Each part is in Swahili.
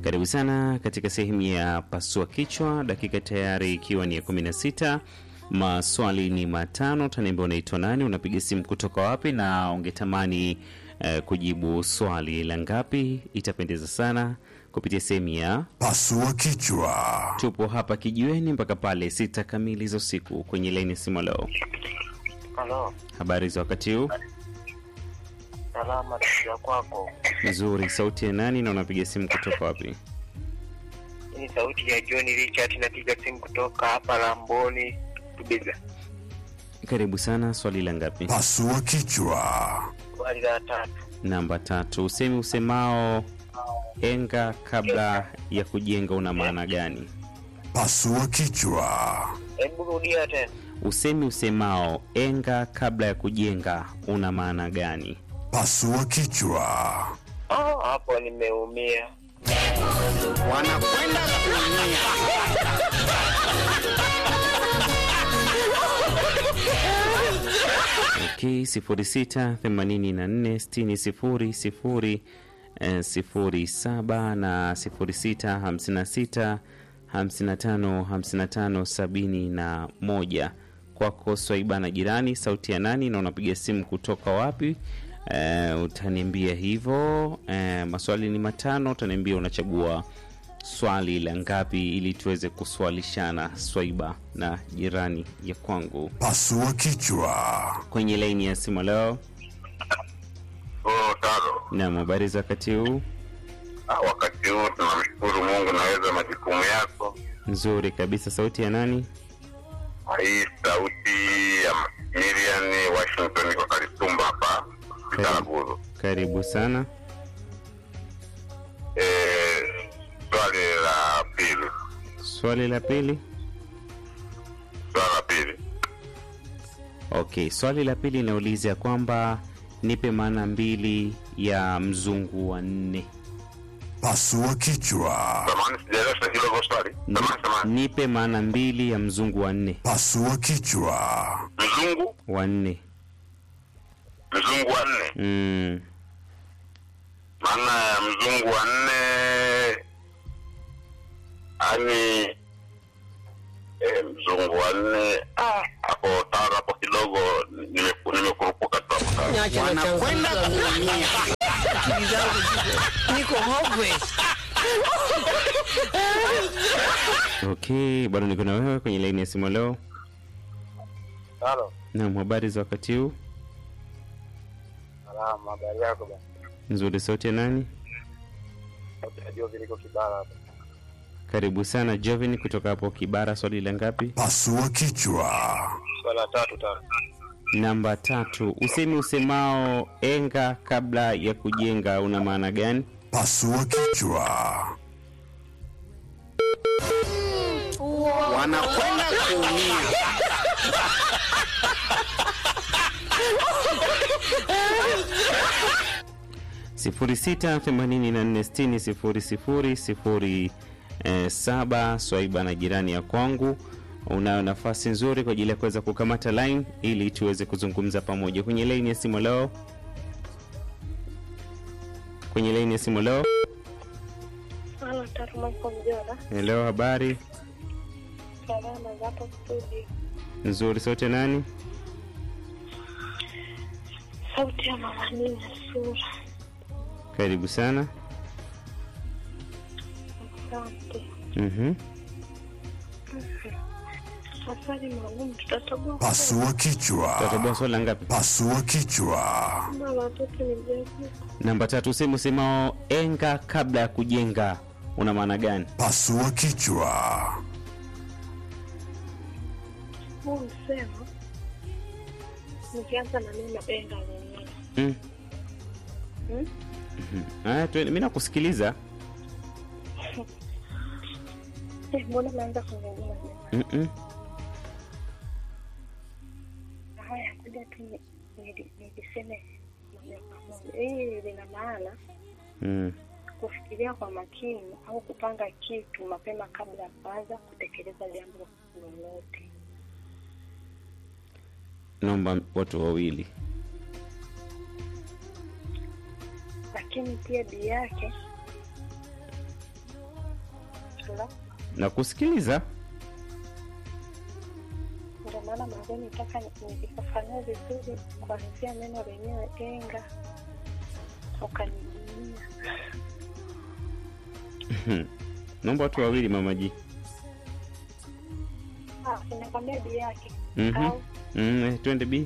Karibu sana katika sehemu ya pasua kichwa, dakika tayari ikiwa ni ya 16. Maswali ni matano. Utaniambia unaitwa nani, unapiga simu kutoka wapi, na ungetamani eh, kujibu swali la ngapi? Itapendeza sana kupitia sehemu ya Pasua kichwa. tupo hapa kijiweni mpaka pale sita kamili za usiku. Kwenye laini ya simu leo, Halo, habari za wakati huu? salama ya kwako. Nzuri. Sauti ya nani na unapiga simu kutoka wapi? Hii ni sauti ya John Richard, napiga simu kutoka hapa Lamboni Tubiza. Karibu sana. Swali la ngapi? Pasua kichwa. Swali la tatu. Namba tatu. Usemi usemao enga kabla ya kujenga una maana gani? Pasua kichwa. Hebu rudia tena. Usemi usemao enga kabla ya kujenga una maana gani? Pasua kichwa. Oh, hapo nimeumia. wanakwenda kuumia. Okay, sifuri sita themanini na nne sitini sifuri sifuri eh, sifuri saba na sifuri sita hamsini na sita hamsini na tano hamsini na tano sabini na moja. Kwako Swaiba na jirani, sauti ya nani na unapiga simu kutoka wapi? Eh, utaniambia hivyo. Eh, maswali ni matano, utaniambia unachagua swali la ngapi ili tuweze kuswalishana Swaiba na jirani ya kwangu Pasua kichwa. kwenye laini ya simu leo. Oh, tano. Naam, habari za wakati huu? Ah, wakati huu tunamshukuru Mungu naweza majukumu yako. Nzuri kabisa. Sauti ya nani? Hii sauti ya Miriam Washington kwa Kalitumba hapa Kitaraguzu. Karibu sana. Eh, swali la pili. Swali la pili. Swali la pili. Okay, swali la pili inauliza kwamba nipe maana mbili ya mzungu wa nne. Pasua kichwa. Samahani sijaelewa hilo kwa swali. Ni- Samahani, samahani. Nipe maana mbili ya mzungu wa nne. Pasua kichwa. Mzungu, Wa nne. mzungu wa nne. Mm. Maana ya mzungu wa nne ani eh, mzungu wa nne ah, hapo tano hapo kidogo nime- nimekurupuka tu hapo tano. Niache na Wanakwenda changamoto za kuumia. akili zangu ziko- niko hopeless. Okay, bado niko na wewe kwenye laini ya simu leo. Halo, Naam, habari za wakati huu? salama. Habari yako bwana? Nzuri. Sauti ya nani? Sauti ya Jovi liko Kibara hapa. Karibu sana Jovin kutoka hapo Kibara. Swali la ngapi? Pasua kichwa. Swali la tatu tano. Namba tatu. Usemi usemao enga kabla ya kujenga una maana gani? Pasua kichwa. Wanakwenda kuumia. sifuri sita themanini na nne sitini sifuri sifuri sifuri eh, saba. Swaiba na jirani ya kwangu, unayo nafasi nzuri kwa ajili ya kuweza kukamata line ili tuweze kuzungumza pamoja kwenye laini ya simu leo. Kwenye laini ya simu leo. Halo, Taruma iko Mjora. Leo habari Salama za hapo studio. nzuri. Sauti ya nani? Sauti ya mama Nina Sura. Karibu sana. Asante. Mhm. Maswali maalum tutatoboa. Pasua kichwa. Tutatoboa swali la ngapi? Pasua kichwa. Kama watoto ni mjaji. Namba tatu. Usemi usemao enga kabla ya kujenga una maana gani? Pasua kichwa. Huu msemo nikianza na neno enga lenyewe. Mm. Hmm? Aya, tuende- mi nakusikiliza. Eh, mbona naanza kuzungumza neno? Mm-mm. Haya, kuja tu ni- nili- niliseme moja kwa moja. Hii lina maana Mm. kufikiria kwa makini au kupanga kitu mapema kabla ya kuanza kutekeleza jambo lolote. Naomba watu wawili. Lakini pia bii yake Hello? na kusikiliza. Ndio maana mwanzoni nitaka nikifafanua vizuri kuanzia neno lenyewe enga, ukanijumia. Naomba watu wawili mamaji. Ah, sinakwambia bi yake Mhm. au Mm, eh, twende B.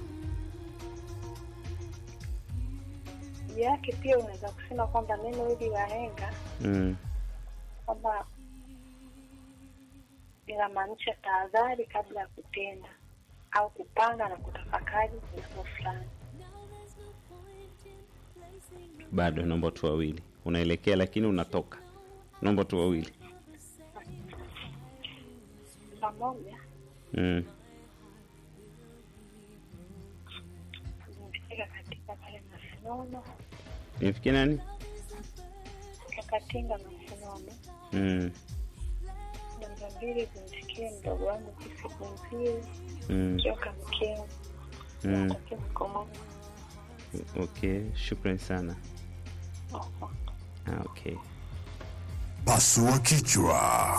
bi yake pia unaweza kusema kwamba neno hili la henga Mm. kwamba linamaanisha tahadhari kabla ya kutenda au kupanga na kutafakari jambo fulani. Bado naomba watu wawili. Unaelekea lakini unatoka. Naomba watu wawili. Pamoja Mm. zimefika katika pale Masinono, Nifikie nani? kakatinga Masinono. Mm. Namba mbili zimsikie mdogo wangu kisikunzie Mm. kioka mkeo Mm. natakia mkomo Okay, shukrani sana. Ah, okay. Pasua kichwa.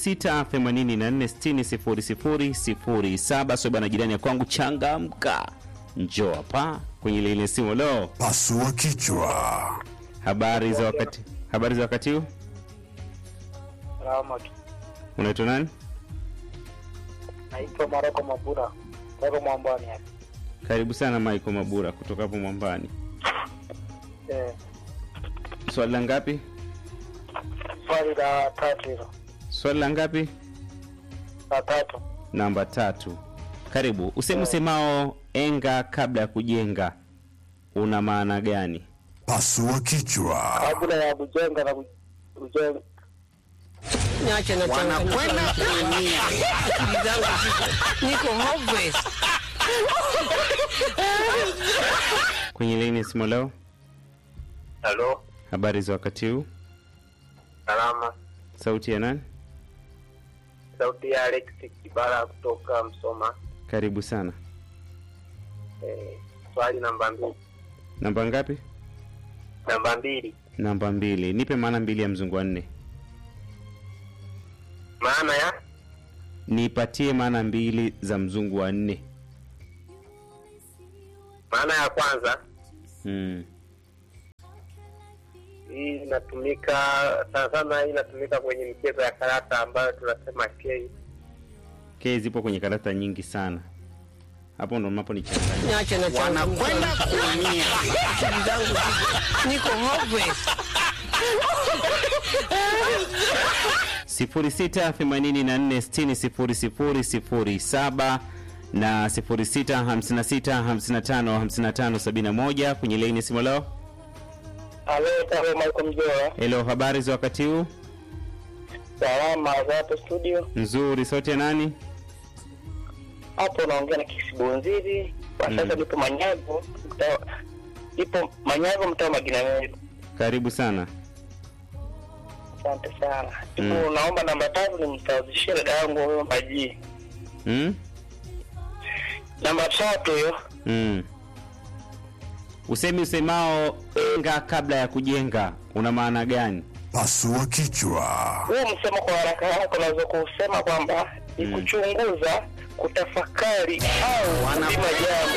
0684600007 soba na jirani ya kwangu changamka. Njoo hapa kwenye lile simu leo. Pasua kichwa. Habari za wakati habari za wakati huu? Salama tu. Unaitwa nani? Naitwa Maroko Mabura. Maroko Mwambani hapa. Karibu sana Michael Mabura kutoka hapo Mwambani. Eh, Swali la ngapi? swali la tatu hilo. Swali la ngapi? La tatu. Namba tatu. Karibu. Usemi usemao enga kabla ya kujenga una maana gani? Pasua kichwa. Kabla ya kujenga na ku- kujenga Niache na wanakwenda kuumia. Akili zangu ziko niko hopeless. Kwenye laini ya simu leo, Halo, habari za wakati huu? salama. Sauti ya nani? Sauti ya Alex Kibara kutoka Msoma. Karibu sana. Eh, swali namba mbili. Namba ngapi? Namba mbili, Namba mbili. Nipe maana mbili ya mzungu wa nne. maana ya Nipatie maana mbili za mzungu wa nne. maana ya kwanza Mm. hii inatumika sana sana, hii inatumika kwenye michezo ya karata ambayo tunasema K. K zipo kwenye karata nyingi sana. Hapo ndo mnapo nichanganya. Niache na wanakwenda kuumia. Akili zangu ziko niko hopeless. 0684600007 na 0656555571 kwenye laini ya simu leo. Halo, Taro Michael Mjoa. Hello, habari za wakati huu? Salama za hapo studio. Nzuri, sauti ya nani? Hapo unaongea na Kisibonziri. Kwa Mm. sasa nipo Manyago, mtaa nipo Manyago mtaa wa Magina Meru. Karibu sana. Asante sana. Mm. Ipo naomba namba tatu nimsawazishie dada yangu huyo Maji. Mm? Namba tatu hiyo. Mm. Usemi usemao enga kabla ya kujenga una maana gani? Pasua kichwa. Huu msemo kwa haraka haraka unaweza kusema kwamba ni Mm. kuchunguza, kutafakari au kupima jambo.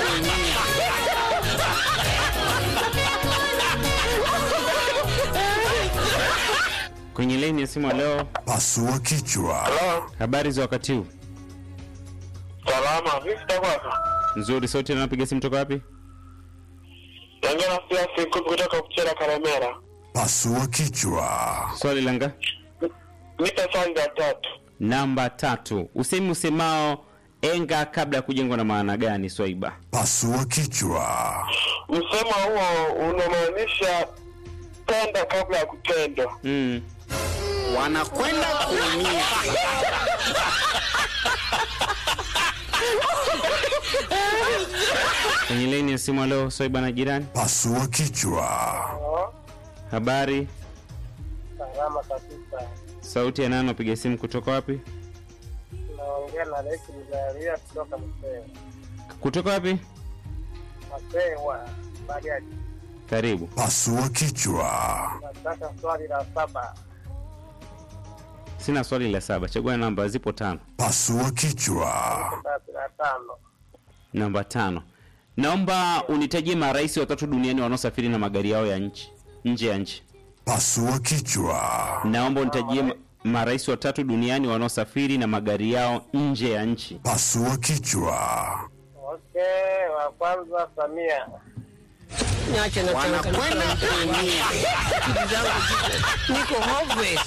Kwenye laini ya simu leo, Pasua kichwa. Halo, habari za wakati huu? salama. Vipi takwasa? Nzuri, sauti na napiga simu toka wapi? Naongea na Siasi Kupi kutoka Kuchera Karemera. Pasua kichwa. Swali langa Nipe swali la tatu. namba tatu. Usemi usemao enga kabla ya kujengwa na maana gani, Swaiba? Pasua kichwa. Msemo huo unamaanisha tenda kabla ya kutendwa. Mm. Wanakwenda kuumia. Kwenye laini ya simu leo, Swaiba na jirani, Pasua kichwa. habari? Salama kabisa. Sauti ya nani? Napiga simu kutoka wapi? Naongea na Leki Mzaria kutoka Msee. Kutoka wapi? Msee wa Bariadi. Karibu. Pasua kichwa. Nataka swali la saba. Sina swali la saba, chagua namba, zipo tano. Pasua kichwa. Tatu na tano. Namba tano, naomba unitajie marais watatu duniani wanaosafiri na magari yao ya nchi nje ya nchi. Pasua kichwa. Naomba unitajie ma- marais watatu duniani wanaosafiri na magari yao nje ya nchi. Pasua kichwa. Okay, wa kwanza Samia. Niache na wanakwenda kuumia. Akili zangu ziko niko hopeless.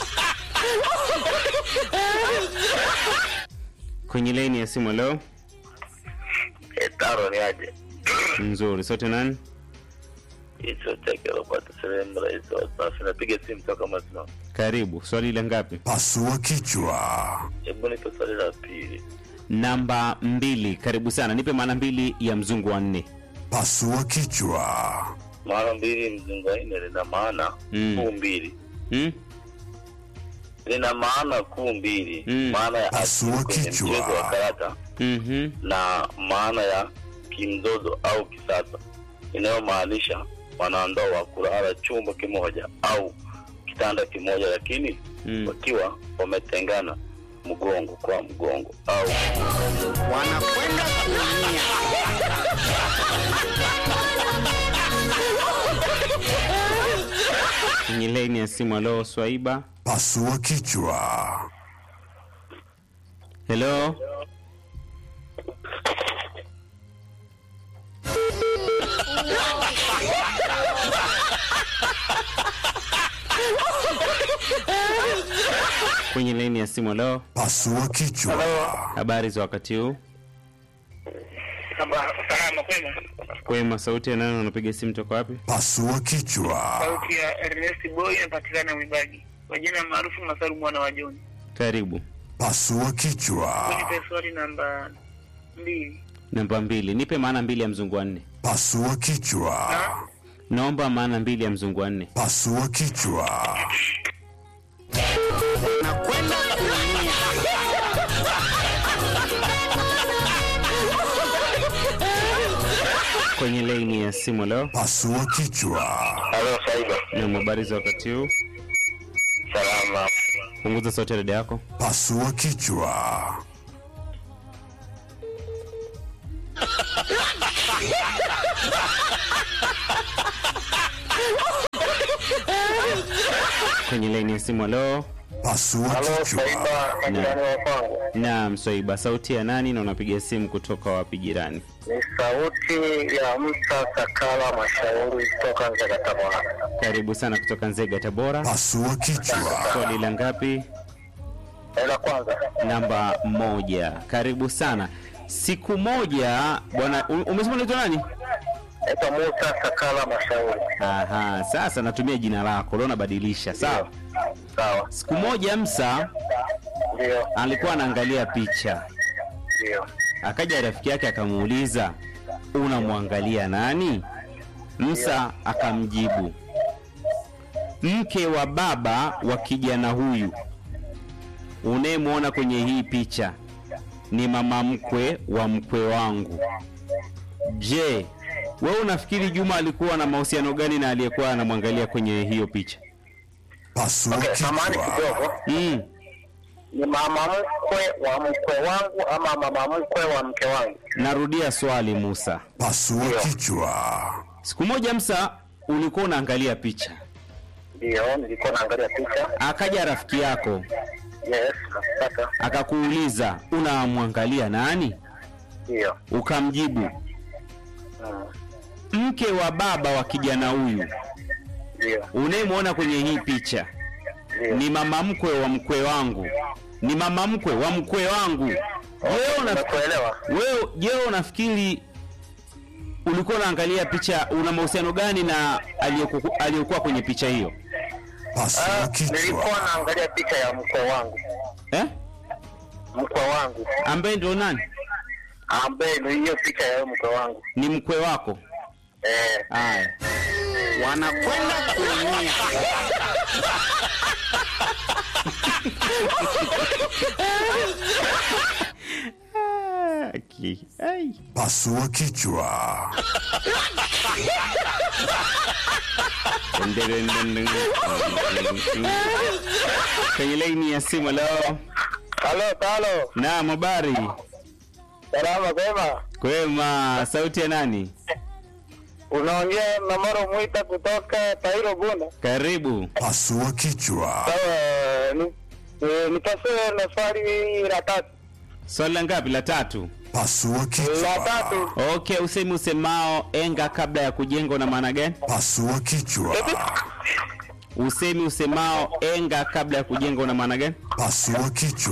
Kwenye laini ya simu leo Taro ni aje? nzuri, sote nani? Hicho chake Robert sehemu rais wa sasa. Napiga simu toka Masino. Karibu. Swali la ngapi? Pasua kichwa. Hebu nipe swali la pili. Namba mbili. Karibu sana, nipe maana mbili ya mzungu wa nne. Pasua kichwa. Mara mbili mzungu wa nne lina maana Mm. kuu mbili. Hmm? Lina maana kuu mbili. Mm. Maana ya asili Pasua kwenye kichwa. mchezo wa karata Mhm. na maana ya kimzozo au kisasa inayomaanisha wanandoa kulala chumba kimoja au kitanda kimoja, lakini Mm. wakiwa wametengana mgongo kwa mgongo au Wanakwenda kuumia. Kwenye laini ya simu, alo Swaiba. Pasua kichwa. Hello. Kwenye laini ya simu, alo. Pasua kichwa. Habari za wakati huu? Salama kwema. Kwema, sauti ya nani? Unapiga simu toka wapi? Pasua kichwa. Sauti ya Ernest Boy inapatikana Mwibagi. Kwa jina maarufu Masaru mwana wa John. Karibu. Pasua kichwa. Nipe swali namba mbili. Namba mbili, nipe maana mbili ya mzungu wa nne. Pasua kichwa. Naomba maana mbili ya mzungu wa nne. Pasua kichwa. Wanakwenda kuumia. Kwenye laini ya simu leo, Pasua kichwa. halo Saiba, na habari za wakati huu. salama. Punguza sauti ya redio yako. Pasua kichwa. Kwenye laini ya simu leo, Pasua Halo kichwa. Saiba, majirani wa kwangu. naam. Swaiba, sauti ya nani na unapiga simu kutoka wapi jirani? Ni sauti ya Msa Sakala Mashauri kutoka Nzega Tabora. Karibu sana kutoka Nzega, Tabora. Pasua kichwa. Swali la ngapi? La kwanza, Namba moja. Karibu sana. Siku moja bwana, u- umesema unaitwa nani? naitwa Musa Sakala Mashauri. Aha, sasa natumia jina lako leo, nabadilisha. Sawa. Sawa, Siku moja Msa ndio, alikuwa anaangalia picha, ndio. akaja rafiki yake akamuuliza, unamwangalia nani? Msa akamjibu, mke wa baba wa kijana huyu unayemwona kwenye hii picha ni mama mkwe wa mkwe wangu. Je, wewe unafikiri Juma alikuwa na mahusiano gani na aliyekuwa anamwangalia kwenye hiyo picha? Pasua Okay, samahani kichwa. kidogo. Mm. Ni mama mkwe wa mkwe wangu ama mama mkwe wa mke wangu? Narudia swali Musa. Pasua kichwa. Siku moja Msa ulikuwa unaangalia picha, Ndio, nilikuwa naangalia picha. akaja rafiki yako Yes, nakupata. akakuuliza unamwangalia nani? Ndio. Ukamjibu Mm, mke wa baba wa kijana huyu Ndio. unayemwona kwenye hii picha Ndio. ni mama mkwe wa mkwe wangu, ni mama mkwe wa mkwe wangu. Wewe una Nimekuelewa. wewe, je, unafikiri ulikuwa unaangalia picha, una mahusiano gani na aliyeku- aliyekuwa kwenye picha hiyo Pasua Ah, nilikuwa kichwa. naangalia picha ya mkwe wangu. eh? Mkwe wangu. ambaye ndio nani? Ambaye ndio hiyo picha ya mkwe wangu. Ni mkwe wako? Eh, Haya, Wanakwenda kuumia. Aki. Ai. Pasua kichwa. kwenye laini ya simu leo. Halo, talo. Naam, habari Salama kwema. kwema. Sauti ya nani? Unaongea na Maro Mwita kutoka Tairo Bunda. Karibu. Pasua kichwa. Sawa, ni eh, nipasue na swali la tatu. Swali la ngapi? La tatu. Pasua La kichwa. tatu. Okay, usemi usemao enga kabla ya kujenga una maana gani? Pasua kichwa. Usemi usemao enga kabla ya kujenga una maana gani? Pasua kichwa.